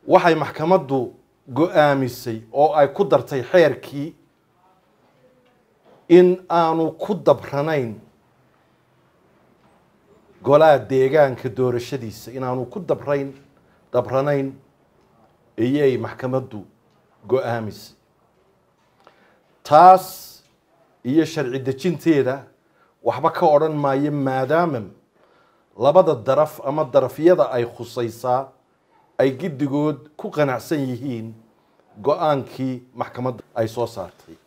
waxay maxkamaddu go-aamisay oo ay ku dartay xeerkii in aanu ku dabranayn golaha deegaanka doorashadiisa inaanu ku dabrayn dabranayn ayay maxkamaddu go-aamisay taas iyo sharci dejinteeda waxba ka odhan maayo maadaama labada daraf ama darafyada ay khusaysaa ay giddigood ku qanacsan yihiin go-aankii maxkamadda ay soo saartay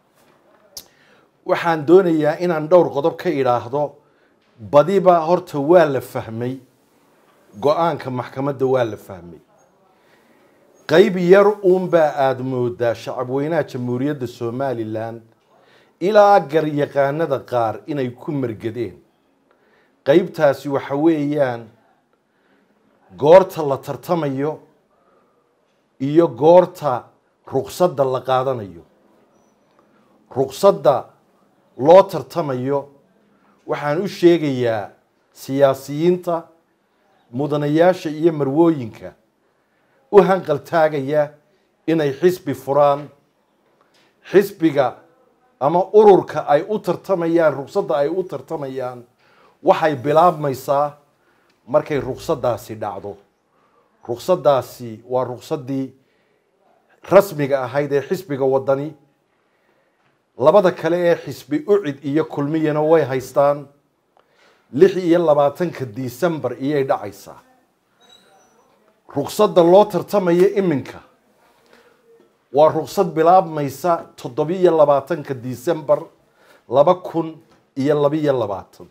waxaan doonayaa inaan dhowr qodob ka idhaahdo badiba horta waa la fahmay go-aanka maxkamadda waa la fahmay qeyb yar uunbaa aada moodaa shacabweynaha jamhuuriyadda somalilan ilaa garyaqaanada qaar inay ku margadeen qeybtaasi waxa weeyaan goorta la tartamayo iyo goorta ruqsadda la qaadanayo ruqsadda loo tartamayo waxaan u sheegayaa siyaasiyiinta mudanayaasha iyo marwooyinka u hanqal taagaya inay xisbi furaan xisbiga ama ururka ay u tartamayaan ruqsadda ay u tartamayaan waxay bilaabmaysaa markay ruqsaddaasi dhacdo ruqsaddaasi waa ruqsaddii rasmiga ahayd ee xisbiga waddani labada kale ee xisbi ucid iyo kulmiyana way haystaan lix iyo labaatanka decembar iyay dhacaysaa ruqsadda loo tartamayo iminka waa ruqsad bilaabmaysa toddobiyo labaatanka decembar laba kun iyo labiyo labaatan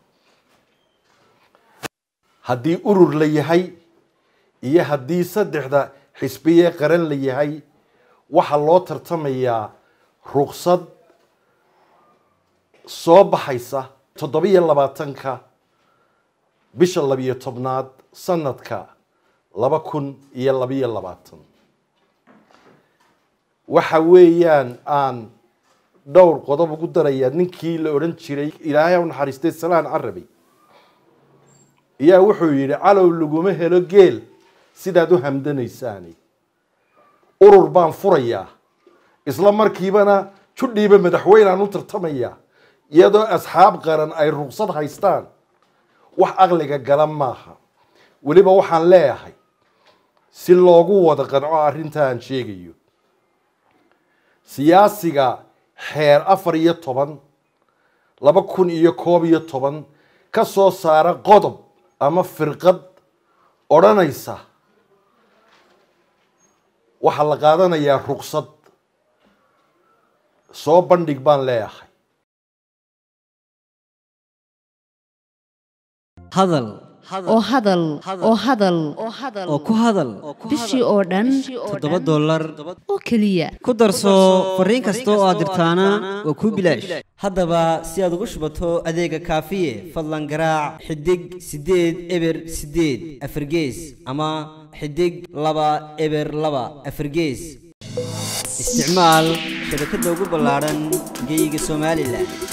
haddii urur la yahay iyo haddii saddexda xisbiye qaran la yahay waxaa loo tartamayaa ruqsad soo baxaysa toddobiyo labaatanka bisha labiyo tobnaad sanadka laba kun iyo labiyo labaatan waxa weeyaan aan dhowr qodob ugu darayaa ninkii la odhan jiray ilaahay u naxariistay salaan carabi ayaa wuxuu yidhi calow laguma helo geel sidaad u hamdanaysaani urur baan furayaa isla markiibana judhiiba madaxweynaan u tartamayaa iyadoo asxaab qaran ay ruqsad haystaan wax aqliga gala maaha weliba waxaan leeyahay si loogu wada qanco arrinta aan sheegayo siyaasiga xeer afar iyo toban laba kun iyo koob iyo toban ka soo saara qodob ama firqad odhanaysa waxaa la qaadanayaa ruqsad soo bandhig baan leeyahay hadal oo hadal oo hadal oo ku hadal bishii oo dhan toddoba dollar oo keliya ku darso fariin kasta oo aad dirtaana waa kuu bilaash haddaba si aad ugu shubato adeega kaafiye fadlan garaac xidig siddeed eber siddeed afargees ama xidig laba eber laba afargees isticmaal shabakadda ugu ballaadhan geyga somalilan